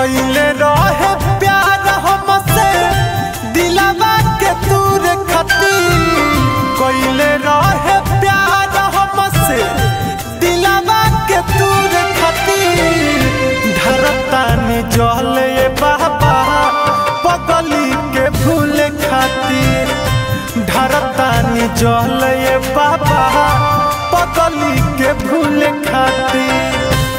कइले रहे प्यार हमसे दिलवा के दूर खती कइले रहे प्यार हमसे दिलवा के दूर खती धरतानी जले बाबा पगली के भूल खातिर धरतानी जले बाबा पगली के भूल खातिर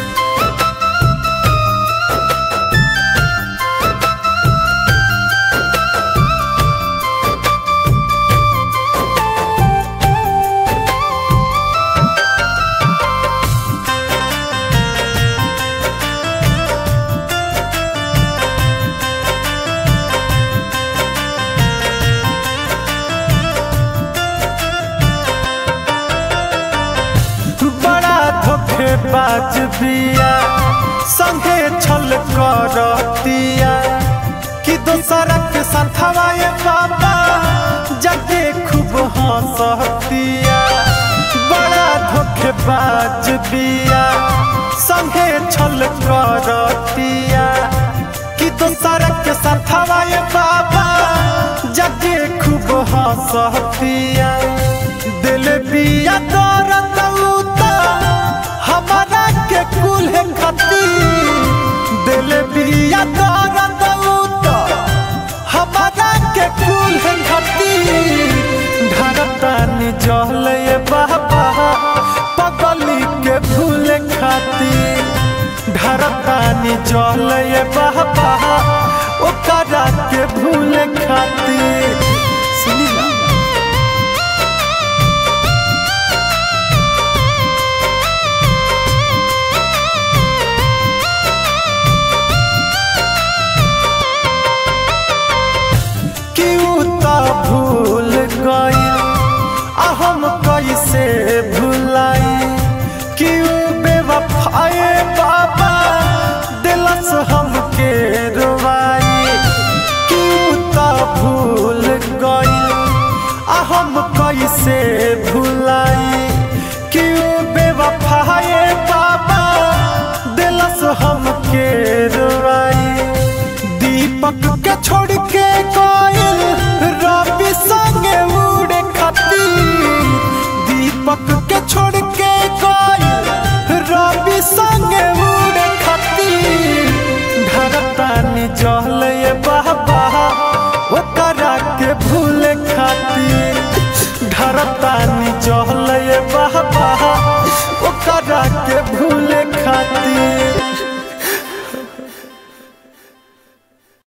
बड़ा धोखेबाज बिया संगे छल करतिया कि दोसरा के संथवा ये बाबा जगे खूब हंसतिया बड़ा धोखेबाज बिया संगे छल करतिया कि दोसरा के संथवा ये बाबा जगे खूब हंसतिया दिल बिया दर्द उता हमारा के कुल है खती दिल बिया दर्द उता हमारा के कुल है खती धरतानी जल ये बाबा पगली के भूल खाती धरतानी जल ये बाबा ओकरा के भूल खाती सुनी ना क्यों तो भूल गई आ हम कैसे भुलाई क्यों बेवफाए बाबा दिलस हमके रुवाई क्यों तो भूल गई आ हम कैसे भुलाई क्यों बेवफाए बाबा दिलस हमके रुवाई दीपक के छोड़ के